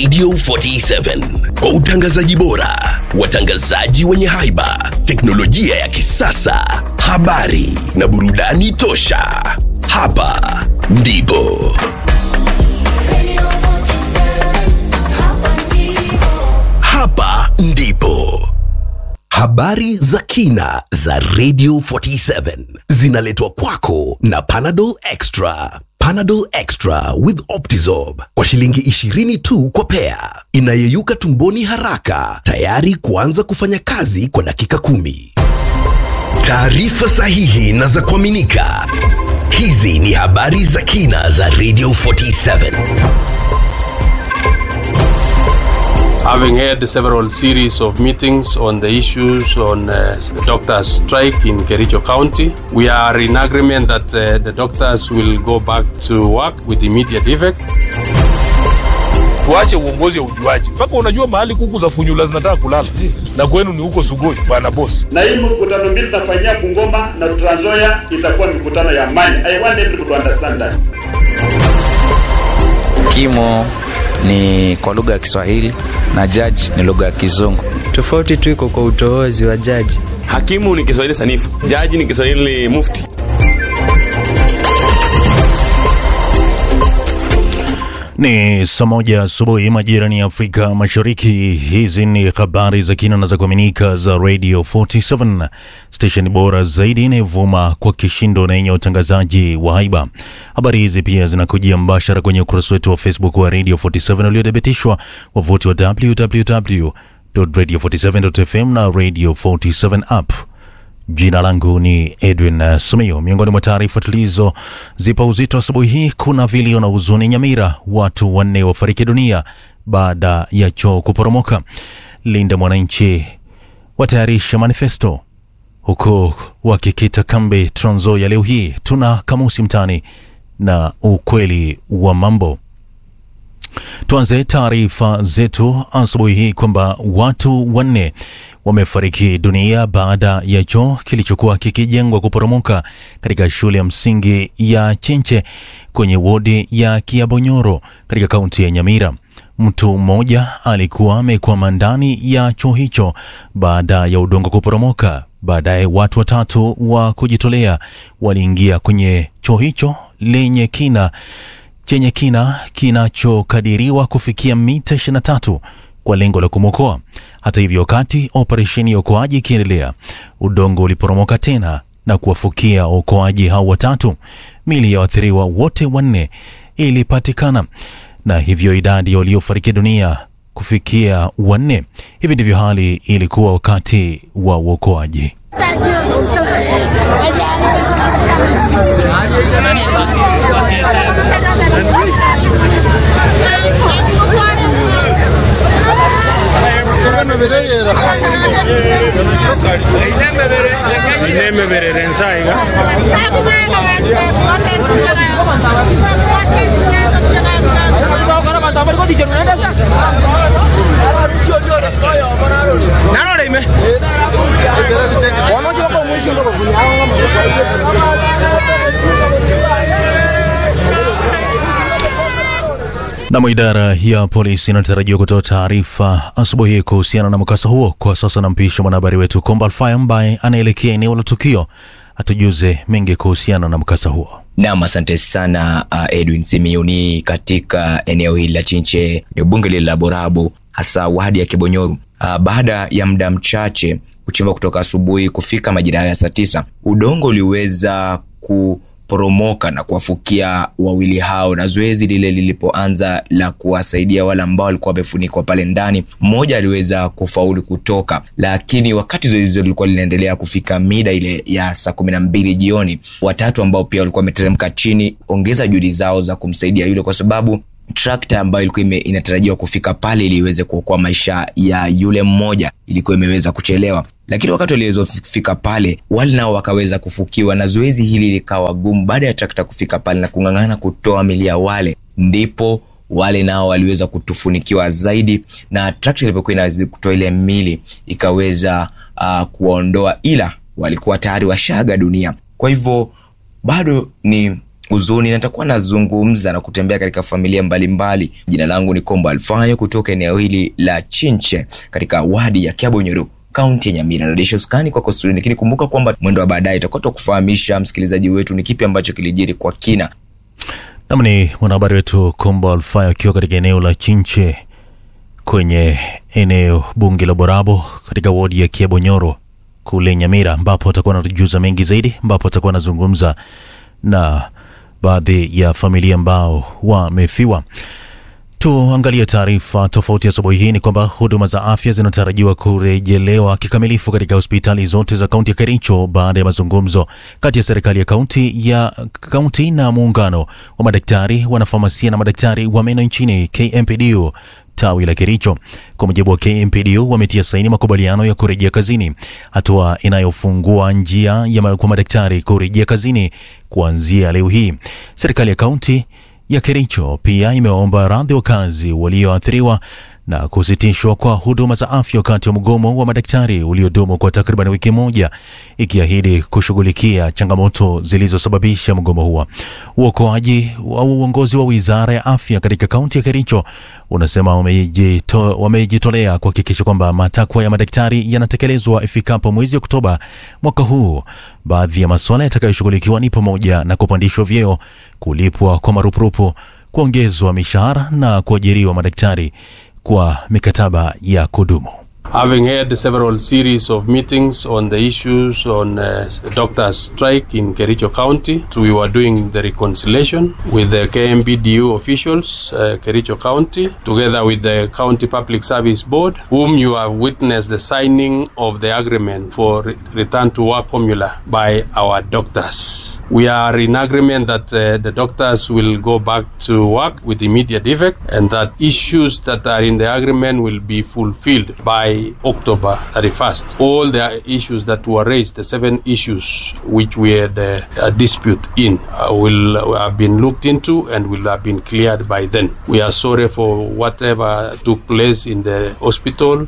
Radio 47 kwa utangazaji bora, watangazaji wenye haiba, teknolojia ya kisasa, habari na burudani tosha. Hapa ndipo hapa ndipo habari za kina za Radio 47 zinaletwa kwako na Panadol Extra. Panadol Extra with Optizorb kwa shilingi 20 tu kwa pea, inayeyuka tumboni haraka, tayari kuanza kufanya kazi kwa dakika kumi. Taarifa sahihi na za kuaminika. Hizi ni habari za kina za Radio 47. having had several series of meetings on the issues on uh, doctors' strike in Kericho County. We are in agreement that uh, the doctors will go back to work with immediate effect. tuache uongozi wa ujuaji mpaka unajua mahali kuku za funyula zinataka kulala na kwenu ni huko sugoi bwana bosi na hii mkutano mbili tutafanyia Bungoma na Trans Nzoia itakuwa mikutano ya amani. I want everybody to understand that. kimo ni kwa lugha ya kiswahili na jaji ni lugha ya kizungu tofauti tu iko kwa utoozi wa jaji hakimu ni kiswahili sanifu jaji ni kiswahili mufti Ni saa moja asubuhi majirani ya Afrika Mashariki. Hizi ni habari za kina na za kuaminika za Radio 47 station bora zaidi inayovuma kwa kishindo na yenye utangazaji wa haiba. Habari hizi pia zinakujia mbashara kwenye ukurasa wetu wa Facebook wa Radio 47 uliothibitishwa wavuti wa www.radio47.fm na Radio 47 app. Jina langu ni Edwin uh, Sumio. Miongoni mwa taarifa tulizozipa uzito asubuhi hii, kuna vilio na huzuni Nyamira, watu wanne wafariki dunia baada ya choo kuporomoka. Linda Mwananchi watayarisha manifesto huku wakikita kambi Trans Nzoia leo hii. Tuna kamusi mtani na ukweli wa mambo. Tuanze taarifa zetu asubuhi hii kwamba watu wanne wamefariki dunia baada ya choo kilichokuwa kikijengwa kuporomoka katika shule ya msingi ya Chenche kwenye wodi ya Kiabonyoro katika kaunti ya Nyamira. Mtu mmoja alikuwa amekwama ndani ya choo hicho baada ya udongo kuporomoka. Baadaye watu watatu wa kujitolea waliingia kwenye choo hicho lenye kina chenye kina kinachokadiriwa kufikia mita 23 kwa lengo la kumwokoa. Hata hivyo, wakati operesheni ya uokoaji ikiendelea, udongo uliporomoka tena na kuwafukia waokoaji hao watatu. Mili ya waathiriwa wote wanne ilipatikana na hivyo idadi ya waliofariki dunia kufikia wanne. Hivi ndivyo hali ilikuwa wakati wa uokoaji. Nam, idara ya polisi inatarajiwa kutoa taarifa asubuhi hii kuhusiana na mkasa huo. Kwa sasa nampisha mwanahabari wetu Komba Alfai ambaye anaelekea eneo la tukio atujuze mengi kuhusiana na mkasa huo. Nam, asante sana uh, Edwin Simiuni. Katika eneo hili la Chinche ni bunge lile la Borabu, hasa wadi ya Kibonyoru. Uh, baada ya muda mchache kuchimba kutoka asubuhi kufika majira ya saa tisa, udongo uliweza kuporomoka na kuwafukia wawili hao, na zoezi lile lilipoanza la kuwasaidia wale ambao walikuwa wamefunikwa pale ndani, mmoja aliweza kufaulu kutoka, lakini wakati zoezi hilo lilikuwa linaendelea kufika mida ile ya saa kumi na mbili jioni, watatu ambao pia walikuwa wameteremka chini ongeza juhudi zao za kumsaidia yule, kwa sababu trakta ambayo ilikuwa ime, inatarajiwa kufika pale ili iweze kuokoa maisha ya yule mmoja ilikuwa imeweza kuchelewa, lakini wakati waliweza kufika pale wale nao wakaweza kufukiwa, na zoezi hili likawa gumu. Baada ya trakta kufika pale na kung'ang'ana kutoa mili ya wale, ndipo wale nao waliweza kutufunikiwa zaidi, na trakta ilipokuwa inaweza kutoa ile mili ikaweza uh, kuwaondoa, ila walikuwa tayari washaga dunia. Kwa hivyo bado ni huzuni na nitakuwa nazungumza na kutembea katika familia mbalimbali. Jina langu ni Kombo Alfayo kutoka eneo hili la Chinche katika wadi ya Kiabonyoro kaunti ya Nyamira na Desha Uskani kwako studio, lakini kumbuka kwamba mwendo wa baadaye itakuwa tukufahamisha msikilizaji wetu ni kipi ambacho kilijiri kwa kina. Nam ni mwanahabari wetu Kombo Alfayo akiwa katika eneo la Chinche kwenye eneo bunge la Borabo katika wodi ya Kiabonyoro kule Nyamira, ambapo atakuwa anatujuza mengi zaidi, ambapo atakuwa anazungumza na baadhi ya familia ambao wamefiwa. Tuangalie taarifa tofauti asubuhi hii. Ni kwamba huduma za afya zinatarajiwa kurejelewa kikamilifu katika hospitali zote za kaunti ya Kericho baada ya mazungumzo kati ya serikali ya kaunti ya kaunti na muungano wa madaktari, wanafamasia na madaktari wa meno nchini KMPDU tawi la Kericho. Kwa mujibu wa KMPDU, wametia saini makubaliano ya kurejea kazini, hatua inayofungua njia ya ma- kwa madaktari kurejea kazini kuanzia leo hii. Serikali ya kaunti ya Kericho pia imewaomba radhi wakazi walioathiriwa na kusitishwa kwa huduma za afya wakati wa mgomo wa madaktari uliodumu kwa takriban wiki moja, ikiahidi kushughulikia changamoto zilizosababisha mgomo huo. Uokoaji wa uongozi wa wizara ya afya katika kaunti ya Kericho unasema wamejito- wamejitolea kuhakikisha kwamba matakwa ya madaktari yanatekelezwa ifikapo mwezi Oktoba mwaka huu. Baadhi ya masuala yatakayoshughulikiwa ni pamoja na kupandishwa vyeo, kulipwa kwa marupurupu, kuongezwa mishahara na kuajiriwa madaktari kwa mikataba ya kudumu. Having had several series of meetings on the issues on uh, doctors' strike in Kericho County, so we were doing the reconciliation with the KMBDU officials, uh, Kericho County, together with the County Public Service Board, whom you have witnessed the signing of the agreement for re- return to work formula by our doctors. We are in agreement that uh, the doctors will go back to work with immediate effect and that issues that are in the agreement will be fulfilled by October 31st. All the issues that were raised, the seven issues which we had uh, a dispute in, uh, will have been looked into and will have been cleared by then. We are sorry for whatever took place in the hospital.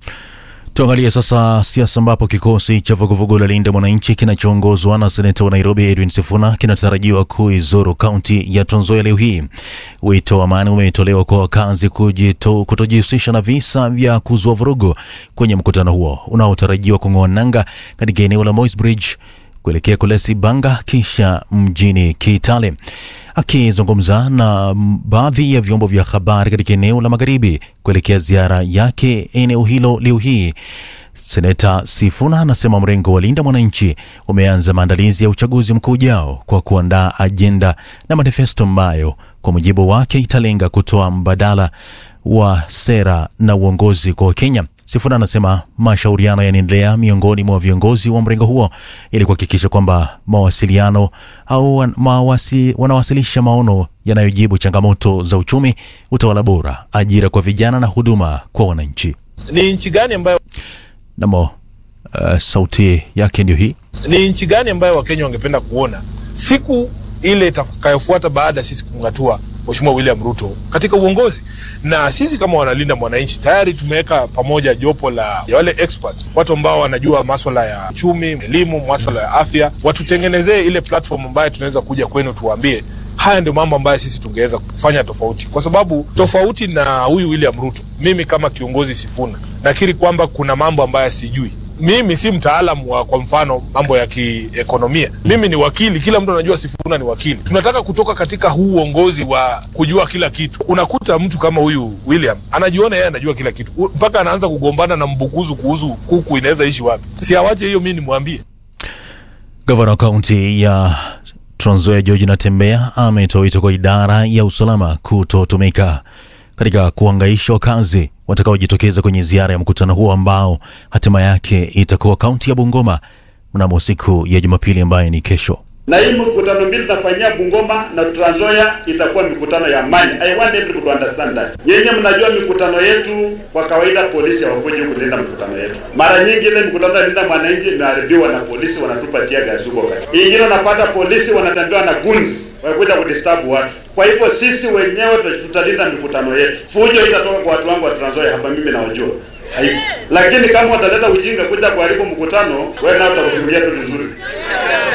Tuangalie sasa siasa ambapo kikosi cha vuguvugu la Linda Mwananchi kinachoongozwa na seneta wa Nairobi Edwin Sifuna kinatarajiwa kuizuru kaunti ya Trans Nzoia leo hii. Wito wa amani umetolewa kwa wakazi kujito- kutojihusisha na visa vya kuzua vurugu kwenye mkutano huo unaotarajiwa kung'oa nanga katika eneo la Moi's Bridge kuelekea Kulesi Banga kisha mjini Kitale. Akizungumza na mm, baadhi ya vyombo vya habari katika eneo la magharibi kuelekea ziara yake eneo hilo leo hii, Seneta Sifuna anasema mrengo wa Linda Mwananchi umeanza maandalizi ya uchaguzi mkuu ujao kwa kuandaa ajenda na manifesto ambayo kwa mujibu wake italenga kutoa mbadala wa sera na uongozi kwa Wakenya. Sifuna anasema mashauriano yanaendelea miongoni mwa viongozi wa mrengo huo ili kuhakikisha kwamba mawasiliano au wan- mawasi, wanawasilisha maono yanayojibu changamoto za uchumi, utawala bora, ajira kwa vijana na huduma kwa wananchi. ni nchi gani ambayo Namo uh, sauti yake ndio hii. ni nchi gani ambayo wakenya wangependa kuona siku ile itakayofuata baada ya sisi kumng'atua Mheshimiwa William Ruto katika uongozi. Na sisi kama wanalinda mwananchi tayari tumeweka pamoja jopo la ya wale experts, watu ambao wanajua maswala ya uchumi, elimu, maswala ya afya, watutengenezee ile platform ambayo tunaweza kuja kwenu tuwaambie haya ndio mambo ambayo sisi tungeweza kufanya tofauti, kwa sababu tofauti na huyu William Ruto, mimi kama kiongozi Sifuna nakiri kwamba kuna mambo ambayo sijui mimi si mtaalamu wa kwa mfano mambo ya kiekonomia. Mimi ni wakili, kila mtu anajua Sifuna ni wakili. Tunataka kutoka katika huu uongozi wa kujua kila kitu. Unakuta mtu kama huyu William anajiona yeye anajua kila kitu, U- mpaka anaanza kugombana na mbukuzu kuhusu kuku inaweza ishi wapi. Si awache hiyo, mimi nimwambie. Gavana wa kaunti ya Trans Nzoia George Natembeya ametoa wito kwa idara ya usalama kutotumika katika kuhangaisha wakazi watakaojitokeza kwenye ziara ya mkutano huo ambao hatima yake itakuwa kaunti ya Bungoma mnamo siku ya Jumapili ambayo ni kesho. na hii mikutano mbili tunafanyia Bungoma na Trans Nzoia itakuwa mikutano ya amani. I want everybody to understand that. Nyenye mnajua mikutano yetu kwa kawaida polisi hawakuji kulinda mikutano yetu. Mara nyingi ile mikutano ya linda mwananchi imeharibiwa na polisi wanatupatia gasi huko kati. Ingine unapata polisi wanatembea na guns wakuja kudisturb watu. Kwa hivyo sisi wenyewe tuta- tutalinda mikutano yetu. Fujo itatoka kwa watu wangu wa Trans Nzoia hapa, mimi nawajua. Haipo. Lakini kama wataleta ujinga kuja kuharibu mkutano, wewe nao utakushughulia tu vizuri.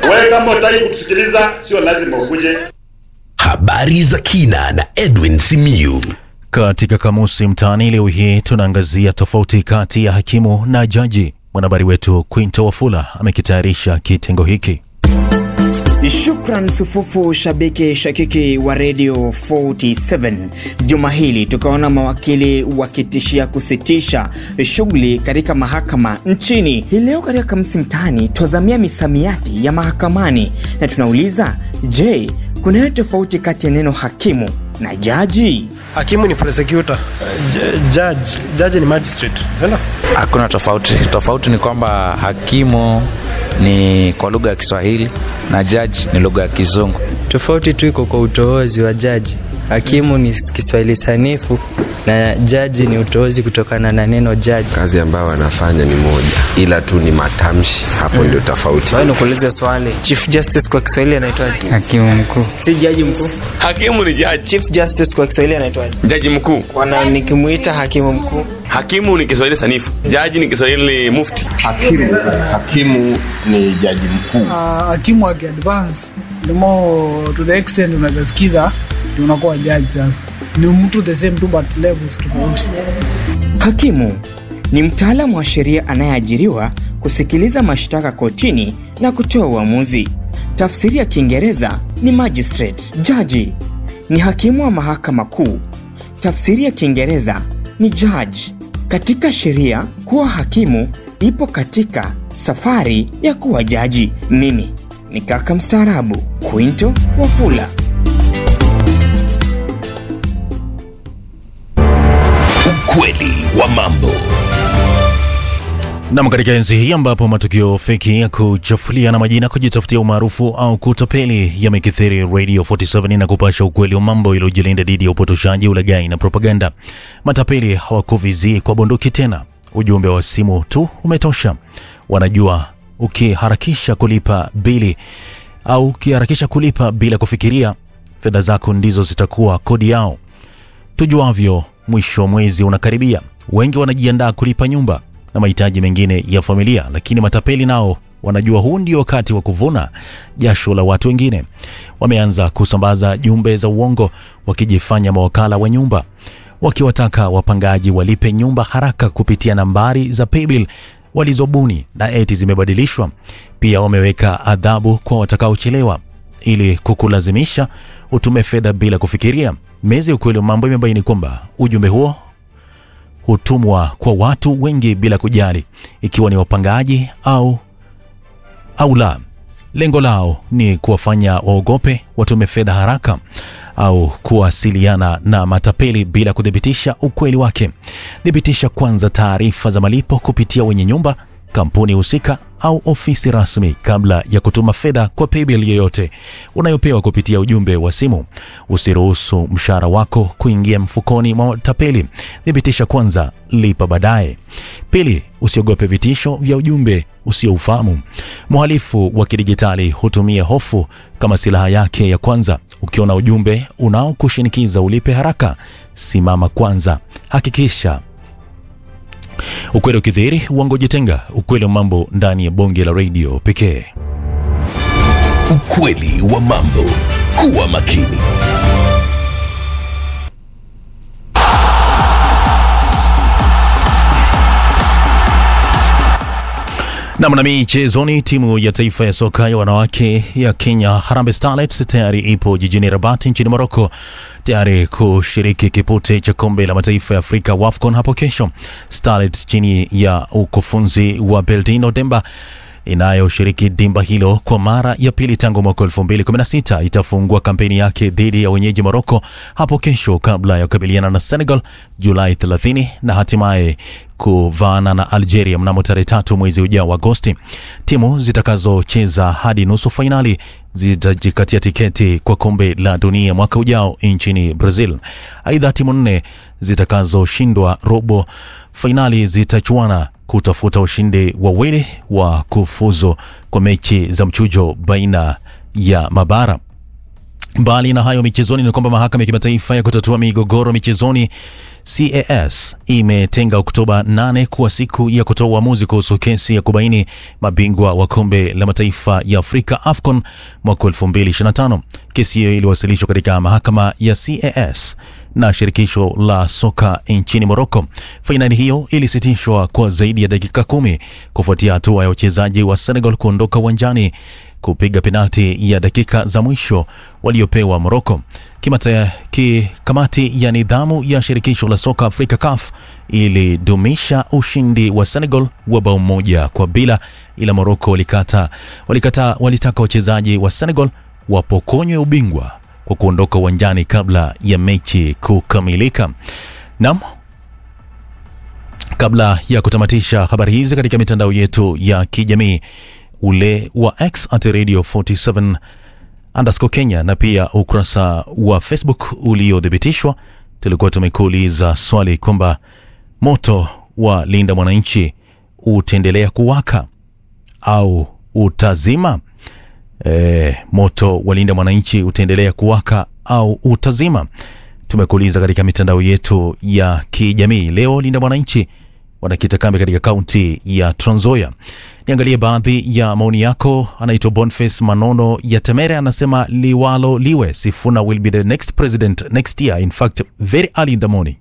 Wewe kama utaki kutusikiliza, sio lazima ukuje. Habari za kina na Edwin Simiyu. Katika kamusi mtaani leo hii tunaangazia tofauti kati ya hakimu na jaji. Mwanahabari wetu Quinto Wafula amekitayarisha kitengo hiki. Shukran sufufu shabiki shakiki wa Radio 47. Juma hili tukaona mawakili wakitishia kusitisha shughuli katika mahakama nchini. Hii leo katika Kamsi Mtaani twazamia misamiati ya mahakamani na tunauliza, je, kunayo tofauti kati ya neno hakimu na jaji? Hakimu ni prosecutor, J- judge, judge ni magistrate. Sasa Hakuna tofauti. Tofauti ni kwamba hakimu ni kwa lugha ya Kiswahili na jaji ni lugha ya Kizungu. Tofauti tu iko kwa utoozi wa jaji. Hakimu ni Kiswahili sanifu na jaji ni utoozi kutokana na neno jaji. kazi ambayo wanafanya ni moja ila tu ni matamshi hapo ndio tofauti Wewe nikuulize swali. Chief Justice kwa Kiswahili anaitwaje? Hakimu mkuu. Si jaji mkuu. hakimu ni jaji Chief Justice kwa Kiswahili anaitwaje? jaji mkuu Wana nikimuita hakimu mkuu. hakimu ni kiswahili sanifu jaji ni kiswahili mufti hakimu hakimu ni jaji mkuu hakimu akiadvance the more to the extent unaweza sikiza ndio unakuwa jaji sasa ni mtu the same tu but levels tofauti Hakimu ni mtaalamu wa sheria anayeajiriwa kusikiliza mashtaka kotini na kutoa uamuzi. Tafsiri ya Kiingereza ni magistrate. Jaji ni hakimu wa mahakama kuu. Tafsiri ya Kiingereza ni judge. Katika sheria, kuwa hakimu ipo katika safari ya kuwa jaji. Mimi ni kaka mstaarabu Quinto Wafula. Ukweli wa mambo. Nam, katika enzi hii ambapo matukio feki ya kuchafulia na majina, kujitafutia umaarufu au kutapeli yamekithiri, Radio 47 na kupasha ukweli wa mambo iliyojilinda dhidi ya upotoshaji, ulaghai na propaganda. Matapeli hawakuvizii kwa bunduki tena, ujumbe wa simu tu umetosha. Wanajua ukiharakisha kulipa bili au ukiharakisha kulipa bila kufikiria, fedha zako ndizo zitakuwa kodi yao. Tujuavyo, mwisho wa mwezi unakaribia, wengi wanajiandaa kulipa nyumba na mahitaji mengine ya familia, lakini matapeli nao wanajua huu ndio wakati wa kuvuna jasho la watu wengine. Wameanza kusambaza jumbe za uongo wakijifanya mawakala wa nyumba, wakiwataka wapangaji walipe nyumba haraka kupitia nambari za paybill walizobuni na eti zimebadilishwa. Pia wameweka adhabu kwa watakaochelewa ili kukulazimisha utume fedha bila kufikiria. Meza ya ukweli wa mambo imebaini kwamba ujumbe huo hutumwa kwa watu wengi bila kujali ikiwa ni wapangaji au au la. Lengo lao ni kuwafanya waogope, watume fedha haraka au kuwasiliana na matapeli bila kuthibitisha ukweli wake. Thibitisha kwanza taarifa za malipo kupitia wenye nyumba, kampuni husika au ofisi rasmi kabla ya kutuma fedha kwa paybill yoyote unayopewa kupitia ujumbe wa simu. Usiruhusu mshahara wako kuingia mfukoni mwa tapeli. Thibitisha kwanza, lipa baadaye. Pili, usiogope vitisho vya ujumbe usioufahamu. Mhalifu wa kidijitali hutumia hofu kama silaha yake ya kwanza. Ukiona ujumbe unaokushinikiza ulipe haraka, simama kwanza, hakikisha ukweli ukidhihiri, uongo jitenga. Ukweli wa mambo ndani ya bonge la redio pekee. Ukweli wa mambo. Kuwa makini. Nam na michezoni, timu ya taifa ya soka ya wanawake ya Kenya Harambee Starlets tayari ipo jijini Rabat nchini Morocco tayari kushiriki kipute cha kombe la mataifa ya Afrika WAFCON hapo kesho. Starlets chini ya ukufunzi wa Beldino Demba inayoshiriki dimba hilo kwa mara ya pili tangu mwaka 2016 itafungua kampeni yake dhidi ya wenyeji Morocco hapo kesho kabla ya kukabiliana na Senegal Julai 30 na hatimaye kuvaana na Algeria mnamo tarehe tatu mwezi ujao wa Agosti. Timu zitakazocheza hadi nusu fainali zitajikatia tiketi kwa kombe la dunia mwaka ujao nchini Brazil. Aidha, timu nne zitakazoshindwa robo fainali zitachuana kutafuta ushindi wawili wa kufuzu kwa mechi za mchujo baina ya mabara. Mbali na hayo michezoni, ni kwamba mahakama ya kimataifa ya kutatua migogoro michezoni CAS imetenga Oktoba 8 kuwa siku ya kutoa uamuzi kuhusu kesi ya kubaini mabingwa wa kombe la mataifa ya Afrika AFCON mwaka 2025. Kesi hiyo iliwasilishwa katika mahakama ya CAS na shirikisho la soka nchini Morocco. Fainali hiyo ilisitishwa kwa zaidi ya dakika kumi kufuatia hatua ya wachezaji wa Senegal kuondoka uwanjani kupiga penalti ya dakika za mwisho waliopewa Morocco. Kimata, ki, kamati ya nidhamu ya shirikisho la soka Afrika CAF ilidumisha ushindi wa Senegal wa bao moja kwa bila, ila Morocco walikata, walikata, walitaka wachezaji wa Senegal wapokonywe ubingwa kwa kuondoka uwanjani kabla ya mechi kukamilika. Naam, kabla ya kutamatisha habari hizi katika mitandao yetu ya kijamii ule wa X at Radio 47 underscore Kenya na pia ukurasa wa Facebook uliothibitishwa, tulikuwa tumekuuliza swali kwamba moto wa Linda Mwananchi utaendelea kuwaka au utazima? E, moto wa Linda Mwananchi utaendelea kuwaka au utazima? Tumekuuliza katika mitandao yetu ya kijamii. Leo Linda Mwananchi wanakita kambi katika kaunti ya Trans Nzoia. Niangalie baadhi ya maoni yako. Anaitwa Boniface Manono ya Temere, anasema liwalo liwe, Sifuna will be the next president next year, in fact very early in the morning.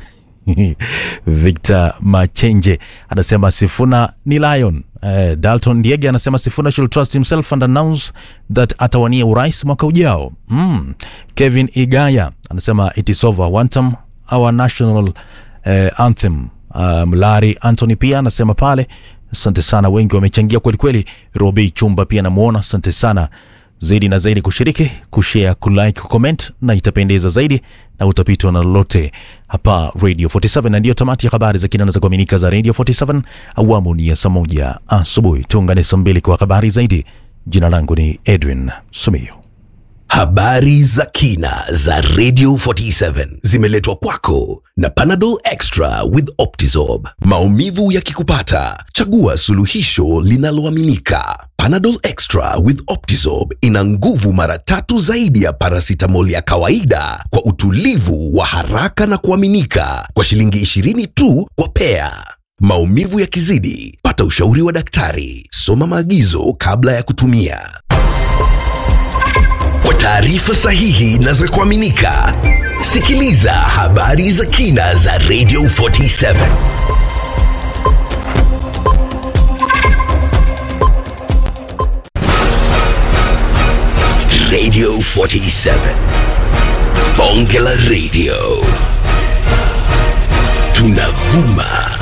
Victor Machenje anasema Sifuna ni lion. Uh, Dalton Diege anasema Sifuna should trust himself and announce that atawania urais mwaka ujao. Mm. Kevin Igaya anasema it is over one term our national uh, anthem. Uh, Mlari Anthony pia anasema pale Asante sana, wengi wamechangia kweli kweli. Robi Chumba pia namuona, asante sana zaidi na zaidi kushiriki, kushare, kulike, kucomment na itapendeza zaidi na utapitwa na lolote hapa Radio 47. Na ndiyo tamati ya habari za kina za kuaminika za Radio 47 awamu ni ya saa moja asubuhi. Tuungane saa mbili kwa habari zaidi. Jina langu ni Edwin Sumio. Habari za kina za Radio 47 zimeletwa kwako na Panadol Extra with Optizorb. Maumivu yakikupata, chagua suluhisho linaloaminika. Panadol Extra with Optizorb ina nguvu mara tatu zaidi ya paracetamol ya kawaida kwa utulivu wa haraka na kuaminika kwa shilingi 20 tu kwa pea. Maumivu yakizidi, pata ushauri wa daktari. Soma maagizo kabla ya kutumia. Kwa taarifa sahihi na za kuaminika, sikiliza habari za kina za Radio 47. Radio 47. Bonge la Radio. Tunavuma